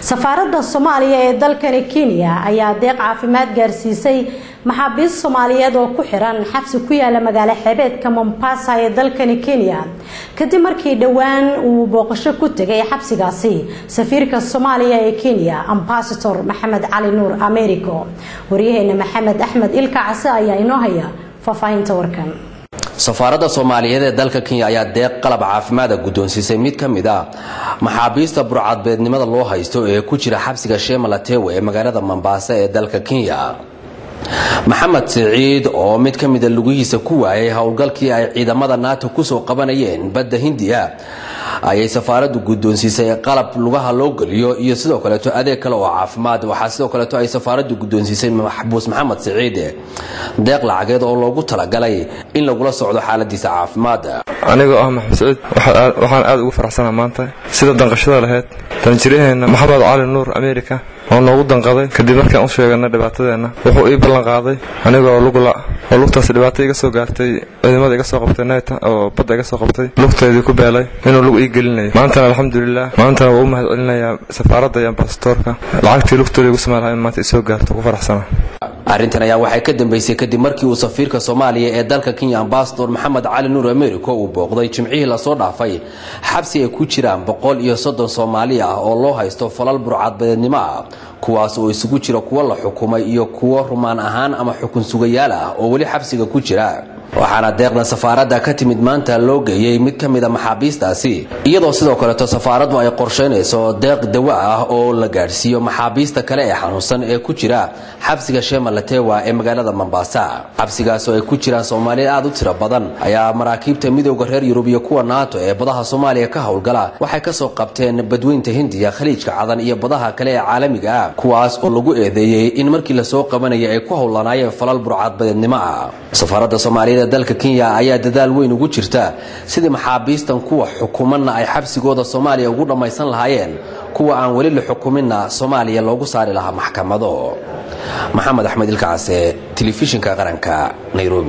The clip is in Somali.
safaaradda soomaaliya ee dalkani kenya ayaa deeq caafimaad gaarsiisay maxaabiist soomaaliyeed oo ku xiran xabsi ku yaala magaalo xeebeedka mombasa ee dalkani kenya kadib markii dhowaan uu booqasho ku tegay xabsigaasi safiirka soomaaliya ee kenya ambasador maxamed cali nuur americo waryaheena maxamed axmed ilka case ayaa inoo haya faahfaahinta warkan safaaradda soomaaliyeed ee dalka kenya ayaa deeq qalab caafimaada guddoonsiisay mid ka mid a maxaabiista burcadbeednimada loo haysto ee ku jira xabsiga sheemalatewe ee magaalada mombasa ee dalka kenya maxamed siciid oo mid ka mida lugihiisa ku waayay howlgalkii ay ciidamada nato kusoo qabanayeen badda hindiya ayay safaaraddu guddoonsiisay qalab lugaha loo geliyo iyo sidoo kaleeto adeeg kale oo caafimaad waxaa sidoo kaleeto ay safaaraddu guddoonsiisay maxbuus maxamed siciid deeq lacageed oo loogu talagalay in lagula socdo xaaladiisa caafimaad anigoo ah maxamed siciid waxaan aad ugu faraxsanaa maanta sida danqashada lahayd danjiryaheena maxamed cali nuur america oo noogu danqaday kadib markaan u sheeganay dhibaatadeenna wuxuu ii ballan qaaday anigoo lugla oo lugtaas dhibaato iga soo gaartay ciidamada iga soo qabtay nayta oo badda iga soo qabtay lugteedii ku beelay inuu lug ii gelinayo maantana alxamdulilah maantana waa u mahad celinayaa safaaradda iyo ambasadoorka lacagtii lugtooda igu samayn lahaa in maanta isoo gaarto ku faraxsana arrintan ayaa waxay ka dambeysay kadib markii uu safiirka soomaaliya ee dalka kenya ambasador maxamed cali nuur americo uu booqday jimcihii lasoo dhaafay xabsi ay ku jiraan boqol iyo soddon soomaali ah oo loo haysto falal burcadbadeednimo ah kuwaas oo isugu jira kuwo la xukumay iyo kuwo rumaan ahaan ama xukun sugayaal ah oo weli xabsiga ku jira waxaana deeqda safaaradda ka timid maanta loo geeyey mid ka mida maxaabiistaasi iyadoo sidoo kaleeto safaaraddu ay qorshaynayso deeq dawo ah oo la gaadhsiiyo maxaabiista kale ee xanuunsan ee ku jira xabsiga sheemalatewa ee magaalada mombasa xabsigaas oo ay ku jiraan soomaaliya aad u tiro badan ayaa maraakiibta midooda reer yurub iyo kuwa naato ee badaha soomaaliya ka howlgala waxay kasoo qabteen badweynta hindiya khaliijka cadan iyo badaha kale ee caalamiga ah kuwaas oo lagu eedeeyey in markii lasoo qabanayay ay ku howlanaayeen falal burcadbadeednimo ah safaaradda soomaaliyeed ee dalka kenya ayaa dadaal weyn ugu jirta sidii maxaabiistan kuwa xukumanna ay xabsigooda soomaaliya ugu dhammaysan lahaayeen kuwa aan weli la xukuminna soomaaliya loogu saari lahaa maxkamado maxamed axmed ilkacase telefishinka qaranka nairobi